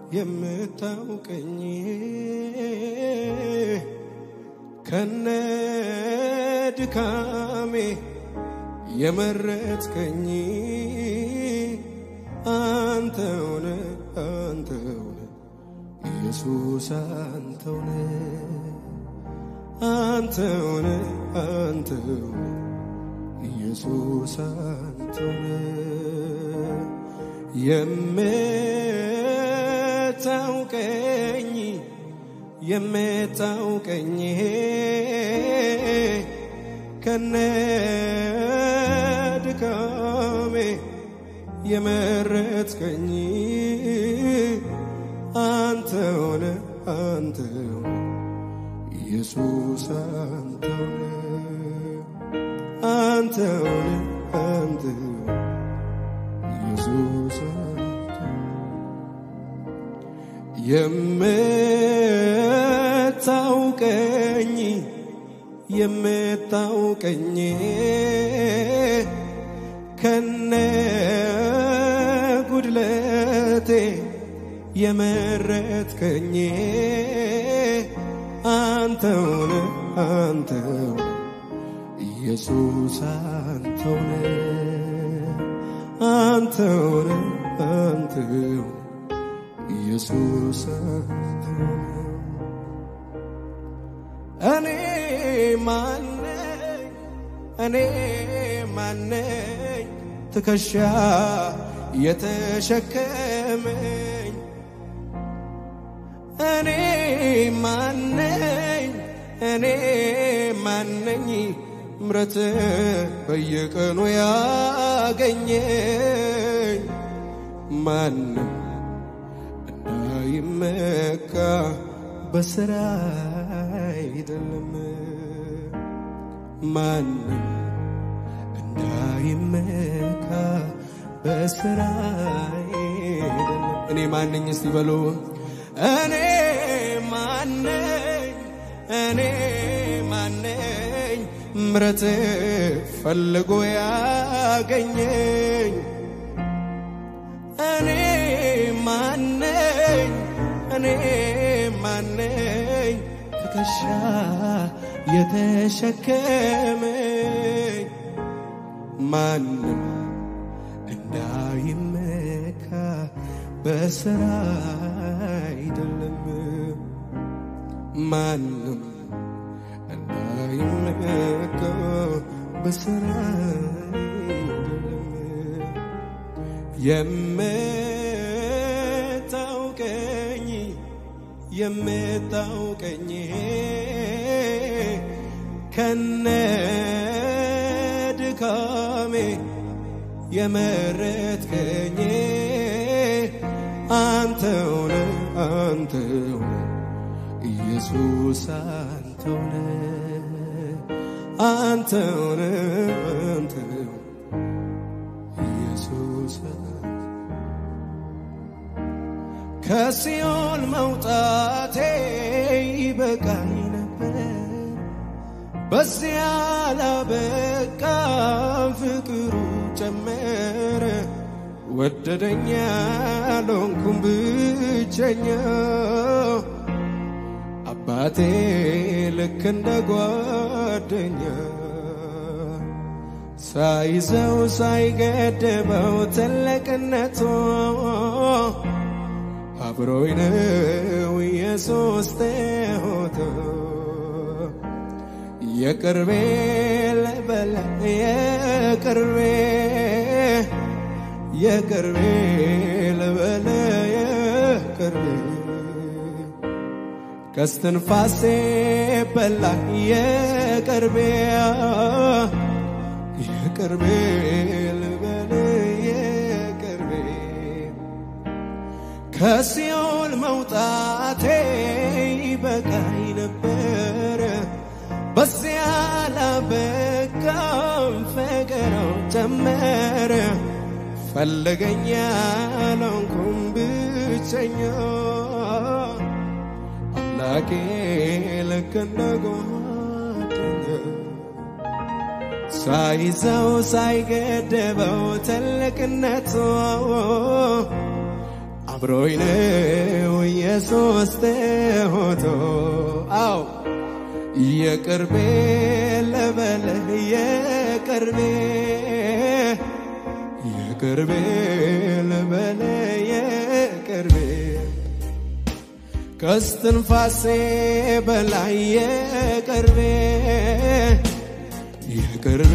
የምታውቀኝ ከነ ድካሜ የመረጥከኝ አንተውነ አንተውነ ኢየሱስ አንተውነ አንተውነ አንተውነ ኢየሱስ አንተውነ የምታውቀኝ የምታውቀኝ ከነ ድካሜ የመረጥከኝ አንተውነ አንተውነ ኢየሱስ አንተውነ አንተውነ አንተውነ ኢየሱስ የምታውቀኝ የምታውቀኝ ከነ ጉድለቴ የመረጥከኝ አንተውነ አንተውነ ኢየሱስ አንተውነ አንተውነ አንተውነ ኢየሱስ አንተውነ እኔ ማነኝ እኔ ማነኝ ትከሻ የተሸከመኝ እኔ ማነኝ እኔ ማነኝ ምረት በየቀኑ ያገኘኝ ማንም እንዳይመካ በስራ አይደለም ማንም እንዳይመካ በስራ አይደለም እኔ ማነኝ እስቲ በሉ እኔ ማነኝ እኔ ማነኝ ምረት ፈልጎ ያገኘኝ እኔ ማነኝ እኔ ማነኝ ትከሻ የተሸከመኝ ማንም እንዳይመካ በስራ አይደለም ማንም እንዳይመካ በስራ አይደለም የምታውቀኝ የምታውቀኝ ከነ ድካሜ የመረጥከኝ አንተውነ አንተውነ ኢየሱስ አንተውነ አንተውነ አንተውነ ኢየሱስ ከሲኦል መውጣቴ ይበቃኝ ነበር በዚያ ላበቃም ፍቅሩ ጨመረ ወደደኛ ሎንኩም ብቸኛ አባቴ ልክ እንደ ጓደኛ ሳይዘው ሳይገድበው ትልቅነቱ አብሮኝ ነው የሶስት ሆቶ የቅርቤ ለበለ የቅርቤ የቅርቤ ለበለ የቅርቤ ከስትንፋሴ በላ የቅርቤ የቅርቤ ልበለ የቅርቤ ከሲኦል መውጣቴ ይበቃኝ ነበረ በዚያ ላበቃም ፈቀረው ጨመረ ፈለገኝ ያለንኩም ብቸኛ አምላኬ ልክ እንደ ጓደኛ ሳይዘው ሳይገደበው ትልቅነቱ አብሮኝ ነው ኢየሱስ ሆቶ አው የቅርቤ ለበለህ የቅርቤ የቅርቤ ለበለ የቅርቤ ከስትንፋሴ በላይ የቅርቤ የቅርቤ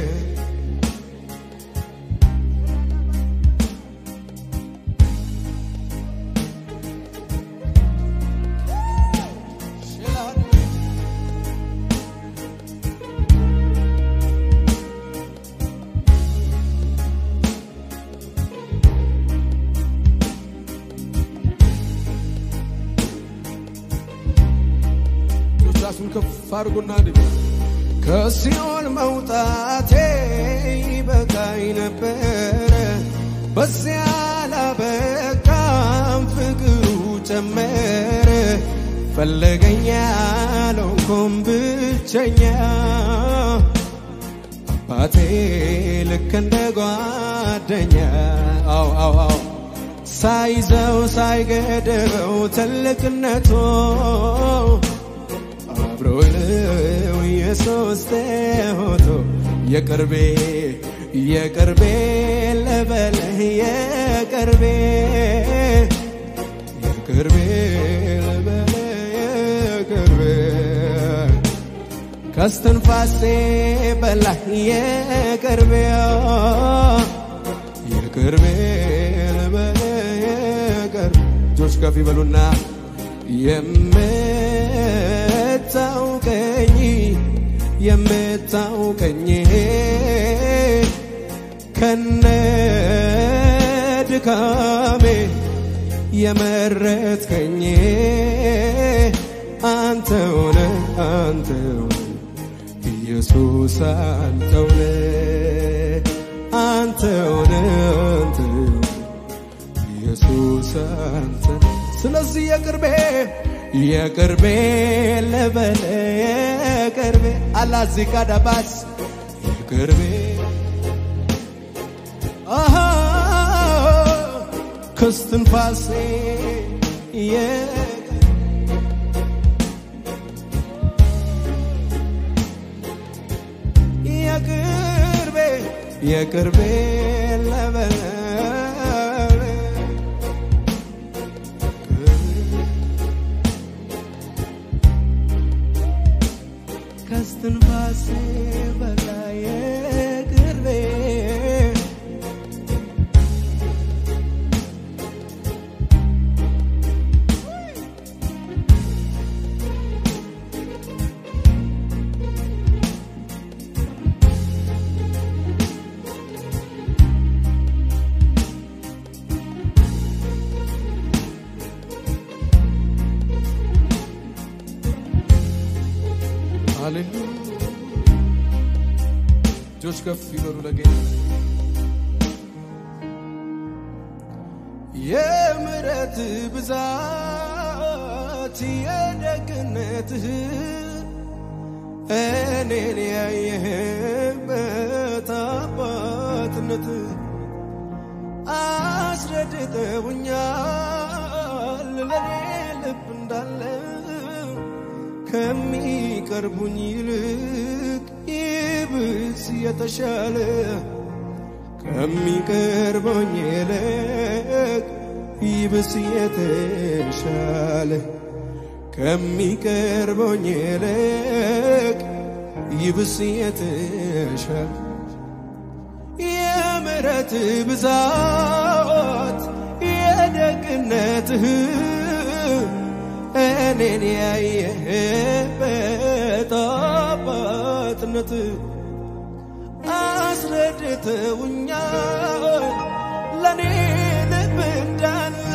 ራሱን ከፍ አድርጎና ከሲኦል መውጣቴ ይበቃኝ ነበረ። በዚያ ላበቃም ፍቅሩ ጨመረ። ፈለገኛ አልሆንኩም ብቸኛ አባቴ ልክ እንደ ጓደኛ አው አው አው ሳይዘው ሳይገድበው ትልቅነቱ አብሮኝ ነው ኢየሱስ ሆቶ የቅርቤ የቅርቤ ለበለህ የቅርቤ የቅርቤ ለበለህ የቅርቤ ከስትንፋሴ በላይ የቅርቤ የቅርቤ ለበለህ የቅርቤ እጆች ከፍ ይበሉና የምታውቀኝ የምታውቀኝ ከነ ድካሜ የመረጥከኝ አንተውነ አንተውነ ኢየሱስ አንተውነ አንተውነ አንተውነ ኢየሱስ አንተ ስለዚህ የቅርቤ የቅርቤ ለበለ የቅርቤ አላዚካ ዳባስ የቅርቤ አሃ ከስትንፋሴ የቅርቤ የቅርቤ ለበለ ከስትንፋሴ በላይ የቅርቤ ሃሌሉያ እጆች ከፍ ይበሉ ለጌታ የምሕረት ብዛት የደግነትህ እኔን ያየህበት አባትነትህ አስረድተውኛል ለኔ ልብ እንዳለ ከሚቀርቡኝ ይልቅ ይብስ የተሻለ ከሚቀርበኝ ይልቅ ይብስ የተሻለ ከሚቀርበኝ ይልቅ ይብስ የተሻለ የምሕረት ብዛት የደግነትህ እኔን ያየህበት አባትነት አስረድተውኛል ለእኔ ልብ እንዳለ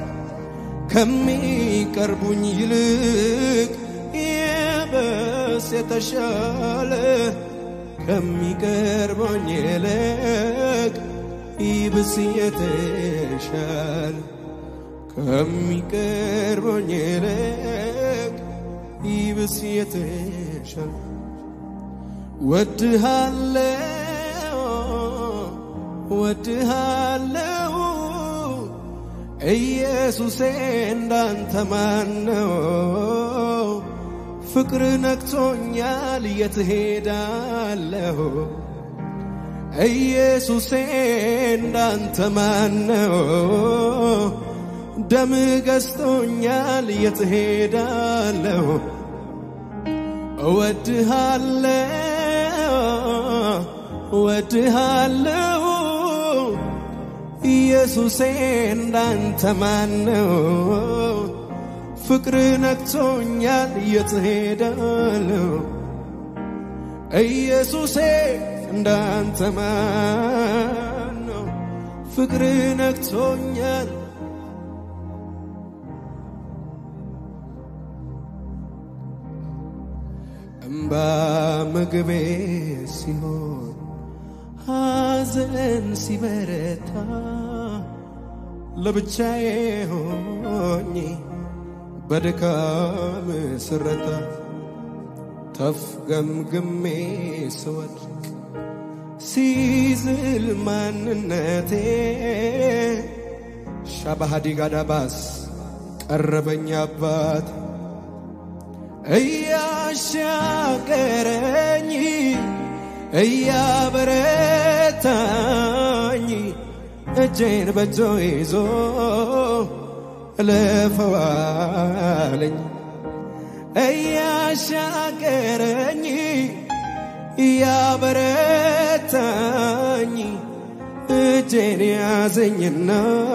ከሚቀርቡኝ ይልቅ ይበስ የተሻለ ከሚቀርቡኝ ይልቅ ይብስ የተሻለ ከሚቀርበኝ ይልቅ ይብስ የተሻለ ወድሃለው ወድሃለው ኢየሱሴ እንዳንተ ማነው? ፍቅር ነክቶኛል የት ሄዳለሁ? ኢየሱሴ እንዳንተ ማነው? ደም ገዝቶኛል የት ሄዳለሁ? እወድሃለሁ እወድሃለሁ ኢየሱሴ እንዳንተ ማነው? ፍቅር ነክቶኛል የት ሄዳለሁ? ኢየሱሴ እንዳንተ ማነው? ፍቅር ነክቶኛል እምባ ምግቤ ሲሆን ሐዘን ሲበረታ ለብቻዬ ሆኜ በድካም ስረታ ተፍገምግሜ ስወድቅ ሲዝል ማንነቴ ሻባሃዲ ጋዳባስ ቀረበኝ አባት እያሻገረኝ እያበረታኝ እጄን በእጆ ይዞ እለፈዋለኝ እያሻገረኝ እያበረታኝ እጄን ያዘኝና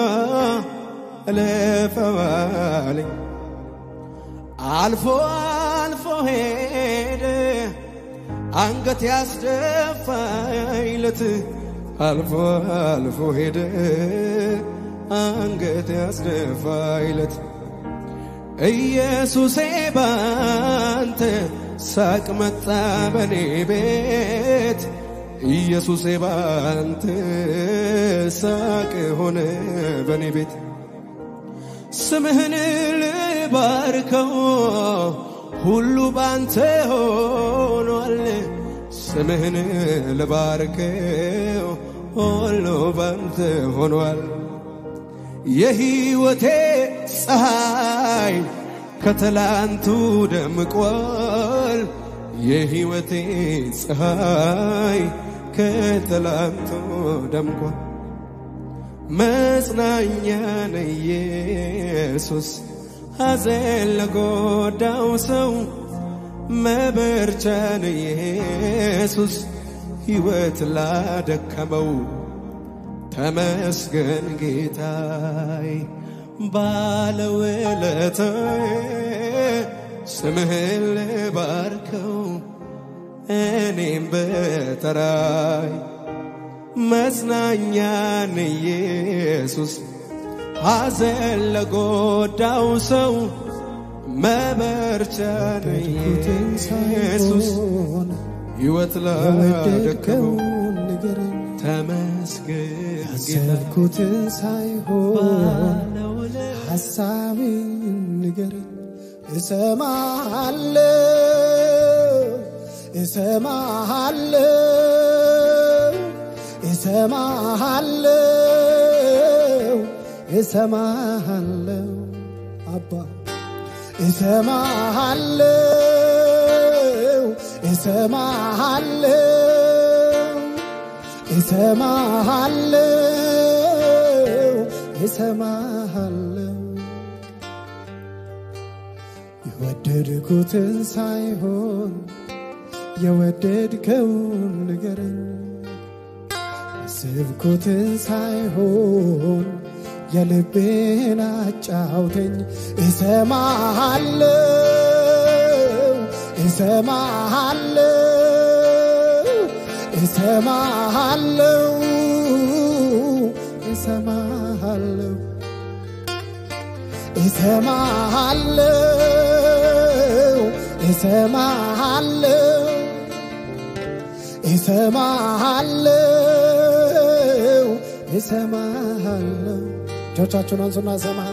እለፈዋለኝ አልፎ አልፎ ሄደ አንገት ያስደፋይለት አልፎ አልፎ ሄደ አንገት ያስደፋይለት ኢየሱሴ ባንተ ሳቅ መጣ በኔ ቤት ኢየሱሴ ባንተ ሳቅ ሆነ በኔ ቤት ስምህን ልባርከው ሁሉ ባንተ ሆኗል። ስምህን ልባርከው ሁሉ ባንተ ሆኗል። የሕይወቴ ፀሐይ ከትላንቱ ደምቋል። የሕይወቴ ፀሐይ ከትላንቱ ደምቋል። መጽናኛ ነው ኢየሱስ ሐዘን ለጎዳው ሰው መበርቻ ነው ኢየሱስ ሕይወት ላደከመው ተመስገን ጌታይ ባለውለታዬ ስምህን ልባርከው እኔም በተራይ መጽናኛን ኢየሱስ ሐዘን ለጎዳው ሰው መበርቻን ኢየሱስ ሕይወት ላደከመው ተመስገን ጌታ ያሰብኩትን ሳይሆን ሐሳቤን ንገረኝ። እሰማሃለሁ እሰማሃለሁ እሰማሃለሁ እሰማሃለሁ አባ እሰማሃለሁ እሰማሃለሁ እሰማሃለሁ እሰማሃለሁ የወደድኩትን ሳይሆን የወደድከውን ንገረኝ ያሰብኩትን ሳይሆን የልቤን አጫውተኝ እሰማሃለሁ እሰማሃለሁ እሰማሃለሁ እሰማሃለሁ እሰማሃለሁ እሰማሃለሁ እሰማሃለሁ እሰማሃለሁ እጆቻችሁን አንሱና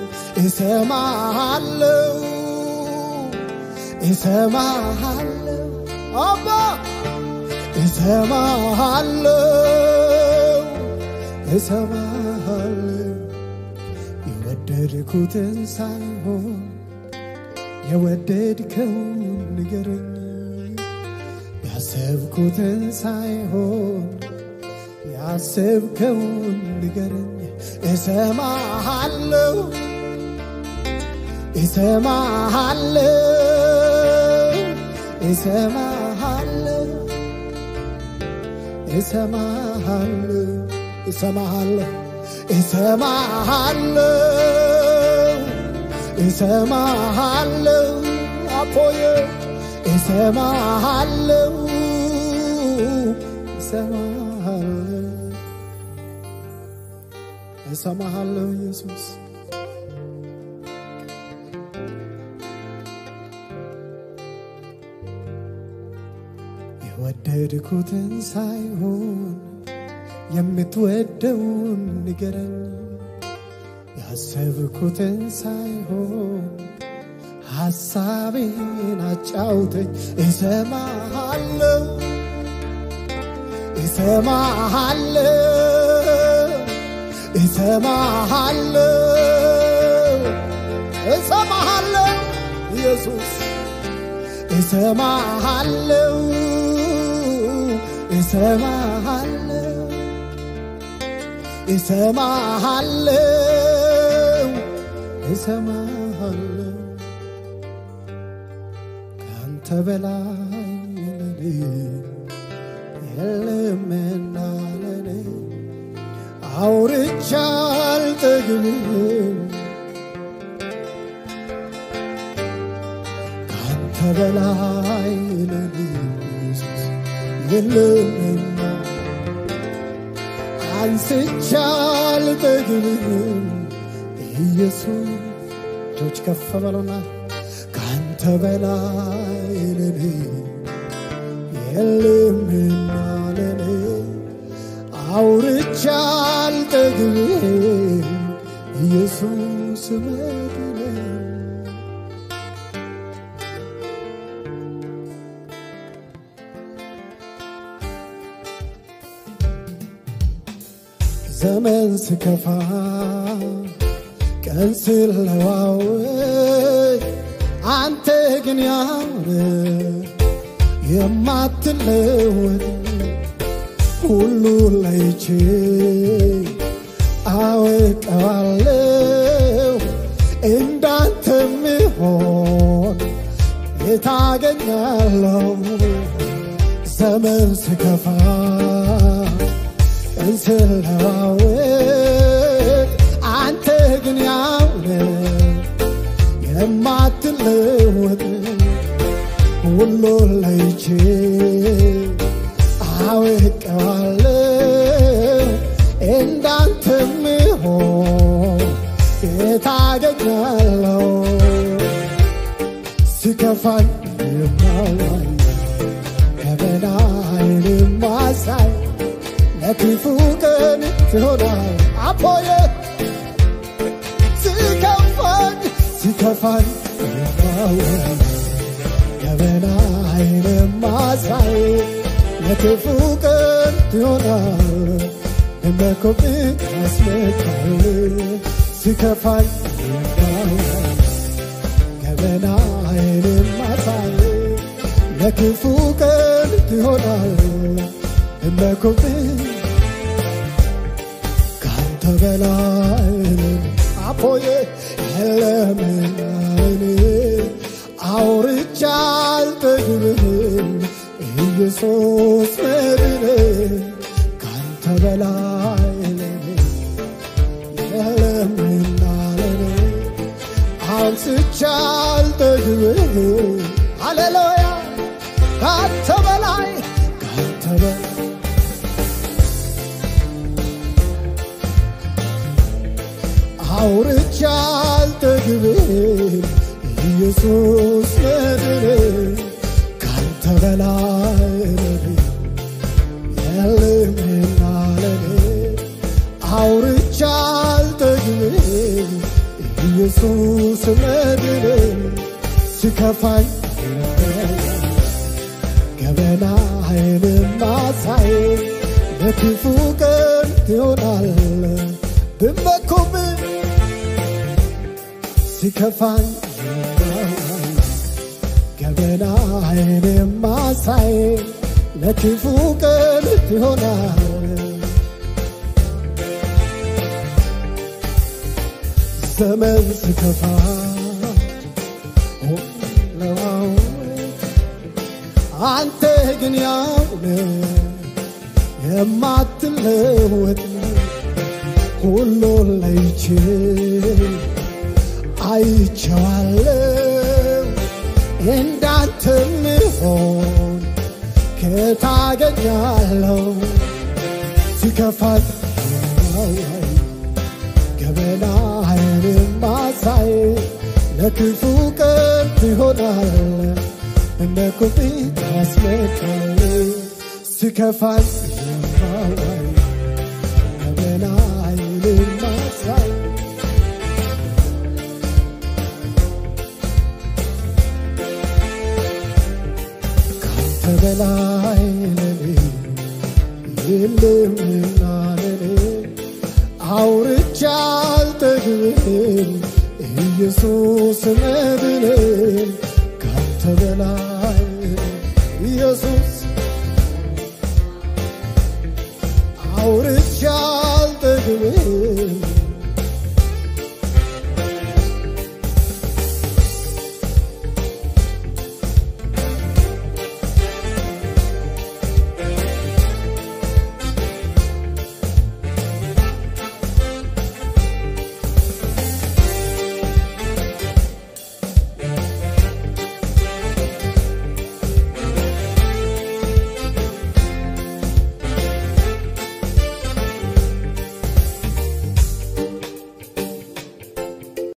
እሰማሃለሁ እሰማሃለሁ እሰማሃለሁ አባ እሰማሃለሁ እሰማሃለሁ የወደድኩትን ሳይሆን የወደድከውን ንገረኝ ያሰብኩትን ሳይሆን ያሰብከውን ንገረኝ እሰማሃለሁ እሰማሃለሁ እሰማሃለሁ እሰማሃለሁ እሰማሃለሁ እሰማሃለሁ እሰማሃለሁ አፖዬ እሰማሃለሁ እሰማሃለሁ እሰማሃለሁ ኢየሱስ የወደድኩትን ሳይሆን የምትወደውን ንገረኝ ያሰብኩትን ሳይሆን ሐሳቤን አጫውተኝ እሰማሃለሁ እሰማሃለሁ እሰማሃለሁ እሰማሃለሁ ኢየሱስ እሰማሃለሁ እሰማሃለሁ እሰማሃለሁ እሰማሃለሁ ከአንተ በላይ ለኔ የለምና ለኔ አውርቻ አልጠግብም ከአንተ በላይ ለኔ ኢየሱስ የለምና አንስቻ አልጠግብም ኢየሱስ እጆች ከፍ በሉና ከአንተ በላይ ለኔ የለምና ለኔ አውርቻ አልጠግብም ኢየሱስ መድኔ ዘመን ስከፋ ቀን ስለዋወይ አንተ ግን ያውነ የማትለወጥ ሁሉ ላይቼ አወቀዋለሁ እንዳንተ ሚሆን የታገኛለሁ ዘመን ስከፋ እንስለዋወጥ አንተ ግን ያውነ የማትለወጥ ሁሉ ላይቼ አወቀዋለሁ እንዳንተ ሚሆን የታገኛለሁ ሲከፋኝ የማዋይ ከበላይን ማሳይ ለክፉ ቀን ትሆናል አፖየ ሲከፋኝ ሲከፋኝ የማዋይ ከበላይን ማሳይ ለክፉ ቀን ትሆናል እንደኮብኝ ያስመካል ሲከፋኝ የማዋይ ገበናዬን ማሳይ ለክፉ ቀን ትሆናል እመኩብኝ ካንተ በላይ አፖዬ የለምና እኔ አውርቻ አልጠግብም ኢየሱስ መድኔ ካንተ በላይ ለኔ የለምና ለኔ አንስቻ አልጠግብም ሃሌሉያ ካንተ በላይ ካንተ በላይ አውርቻ አልጠግብም ኢየሱስ መድኔ ካንተ በላይ ለኔ የለምና ለኔ አውርቻ አልጠግብም ኢየሱስ መድኔ ሲከፋኝ ገበናዬን ማሳይ በክፉ ቀን ትሆናል ብመኩብህ ሲከፋኝ የማዋይ ገበናዬን የማሳይ ለክፉ ቀን ይሆናል ዘመን ሲከፋ ለዋወጥ አንተ ግን ያውነ የማትለወጥ ሁሉን ለይቼ አይቼዋለሁ እንዳንተ ምሆን ከታገኛለሁ ሲከፋት የማዋይ ገበናዬን ማሳይ ለክፉ ቀን ይሆናል እንደ ኩፊት ያስመጣል ሲከፋኝ የማዋይ ገበናዬን ማሳይ ካንተ በላይ ለኔ የለምና ለኔ አውርቻ አልጠግብም ኢየሱስ መድንን ካንተ በላይ ኢየሱስ አውርቻ አልጠግብም